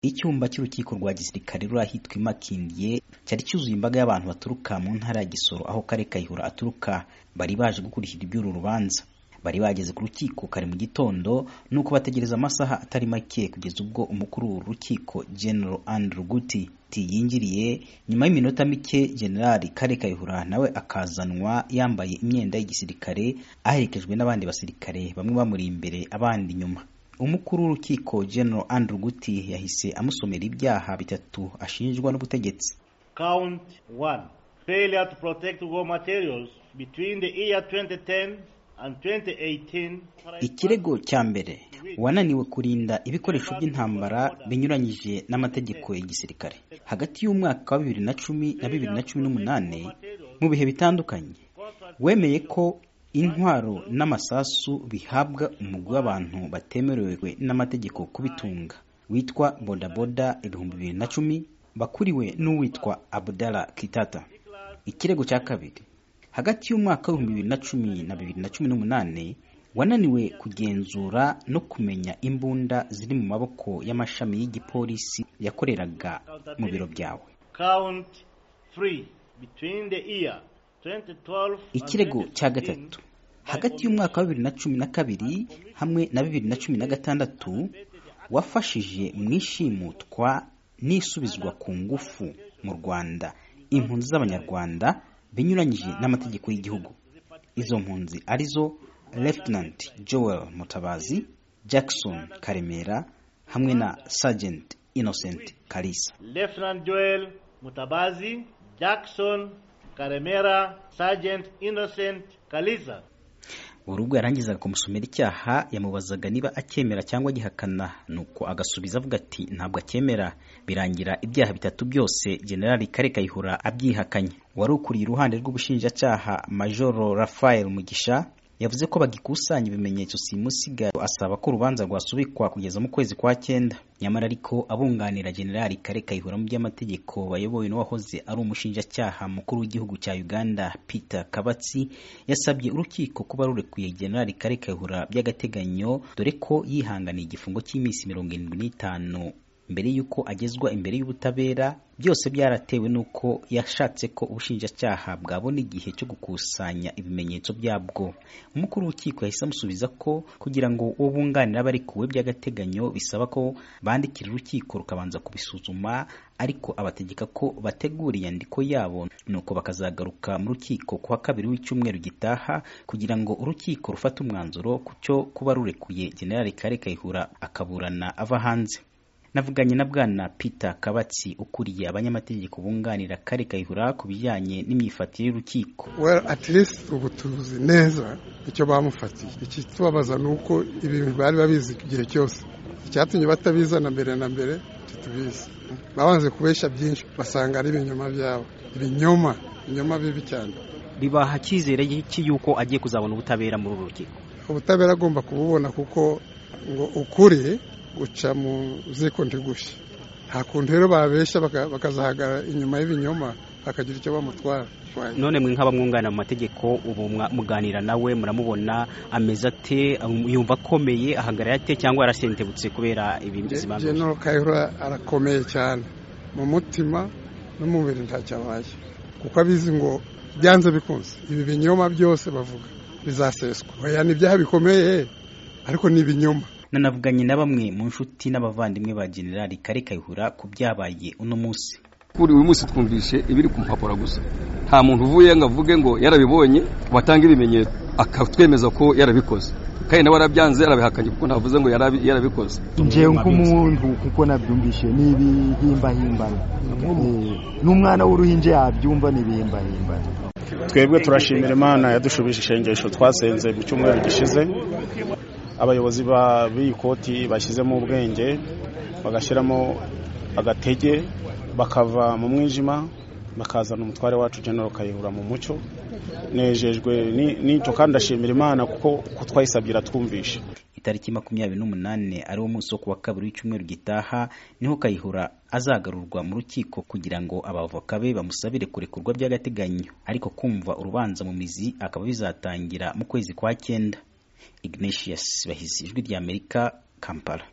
Icyumba cy'urukiko rwa gisirikare ruri ahitwa i Makindye cyari cyuzuye imbaga y'abantu baturuka mu ntara ya Gisoro aho Kale Kayihura aturuka bari baje gukurikira iby'uru rubanza bari bageze ku rukiko kare mu gitondo nuko bategereza amasaha atari make kugeza ubwo umukuru w'uru rukiko General Andrew Guti yinjiriye nyuma y'iminota mike General Kale Kayihura nawe akazanwa yambaye imyenda y'igisirikare aherekejwe n'abandi basirikare bamwe bamuri imbere abandi inyuma umukuru w'urukiko General Andrew Guti yahise amusomera ibyaha bitatu ashinjwa n'ubutegetsi Count one failure to protect raw materials between the year 2010 and 2018. Ikirego cya mbere wananiwe kurinda ibikoresho by'intambara binyuranyije n'amategeko ya gisirikare hagati y'umwaka wa bibiri na cumi na bibiri na cumi n'umunani mu bihe bitandukanye wemeye ko intwaro n'amasasu bihabwa umugwi w'abantu batemerewe n'amategeko kubitunga witwa bodaboda ibihumbi bibiri na cumi bakuriwe n'uwitwa Abdallah Kitata ikirego cya kabiri hagati y'umwaka w'ibihumbi bibiri na cumi na bibiri na cumi n'umunani wananiwe kugenzura no kumenya imbunda ziri mu maboko y'amashami y'igipolisi yakoreraga mu biro byawe Count three between the year 2012 and ikirego cya 2015, gatatu hagati y'umwaka wa bibiri na cumi na kabiri hamwe na bibiri na cumi na gatandatu wafashije mu ishimutwa n'isubizwa ku ngufu mu rwanda impunzi z'abanyarwanda binyuranyije n'amategeko y'igihugu izo mpunzi arizo Lieutenant Joel Mutabazi Jackson Karemera hamwe na Sergeant Innocent Kalisa Lieutenant Joel Mutabazi, Jackson Karemera, Sergeant Innocent Kaliza. buri ubwo yarangizaga kumusomera icyaha yamubazaga niba acyemera cyangwa agihakana nuko agasubiza avuga ati ntabwo acyemera birangira ibyaha bitatu byose generali kare kayihura abyihakanye wari ukuriye iruhande rw'ubushinjacyaha majoro rafael mugisha yavuze ko bagikusanya ibimenyetso simusiga asaba ko urubanza rwasubikwa kugeza mu kwezi kwa cyenda nyamara ariko abunganira generali kare kayihura mu by'amategeko bayobowe n'uwahoze ari umushinjacyaha mukuru w'igihugu cya uganda peter kabatsi yasabye urukiko kuba rurekuye generali kare kayihura by'agateganyo dore ko yihanganiye igifungo cy'iminsi mirongo irindwi n'itanu mbere y'uko agezwa imbere y'ubutabera byose byaratewe n'uko yashatse ko ubushinjacyaha bwabona igihe cyo gukusanya ibimenyetso byabwo umukuru w'urukiko yahise amusubiza ko kugira ngo uwo bunganira abarekuwe by'agateganyo bisaba ko bandikira urukiko rukabanza kubisuzuma ariko abategeka ko bategura inyandiko yabo nuko bakazagaruka mu rukiko kuwa kabiri w'icyumweru gitaha kugira ngo urukiko rufate umwanzuro ku cyo kuba rurekuye generali kare kayihura akaburana ava hanze navuganye na bwana peter kabatsi ukuriye abanyamategeko bunganira kare kayihura ku bijyanye n'imyifatire y'urukiko well at least ubu tuzi neza icyo bamufatiye ikitubabaza ni uko ibintu bari babizi igihe cyose icyatumye batabizana mbere na mbere ntitubizi babanze kubeshya byinshi basanga ari ibinyoma byabo ibinyoma ibinyoma bibi cyane bibaha icyizere iki yuko agiye kuzabona ubutabera muri uru rukiko ubutabera agomba kububona kuko ngo ukuri uca mu ziko ntigushye nta kuntu rero babeshya baka- bakazahagara inyuma y'ibinyoma bakagira icyo bamutwara none mwe nk'abamwunganira mu mategeko ubu mwa- muganira nawe muramubona ameze ate um, yumva akomeye ahagarara ate cyangwa yarasentebutse kubera ibimbizi bamubwiye? General Kayihura arakomeye cyane mu mutima no mu mubiri ntacyabaye kuko abizi ngo byanze bikunze ibi binyoma byose bavuga bizaseswa oya ni ibyaha bikomeye ariko ni ibinyoma nanavuganye na bamwe mu nshuti n'abavandimwe ba generali kare kayihura ku byabaye uno munsi kuri uyu munsi twumvishe ibiri ku mpapuro gusa nta muntu uvuye ngo avuge ngo yarabibonye batanga ibimenyetso akatwemeza ko yarabikoze kandi nawe yarabyanze yarabihakanye kuko ntavuze ngo yarabi- yarabikoze njewe nk'umuntu kuko nabyumvishe ni ibihimbano n'umwana w'uruhinja yabyumva ni ibihimbano twebwe turashimira imana yadushubije ishengesho twasenze mu cyumweru gishize abayobozi ba- b'iyi koti bashyizemo ubwenge bagashyiramo agatege bakava mu mwijima bakazana umutware wacu General Kayihura mu mucyo nejejwe ni- n'icyo kandi ndashimira imana kuko ko twayisabye iratwumvisha itariki makumyabiri n'umunani ari wo munsi wo kuwa kabiri w'icyumweru gitaha niho kayihura azagarurwa mu rukiko kugira ngo abavoka be bamusabire kurekurwa by'agateganyo ariko kumva urubanza mu mizi akaba bizatangira mu kwezi kwa cyenda ignatius bahizi ijwi ry'amerika kampala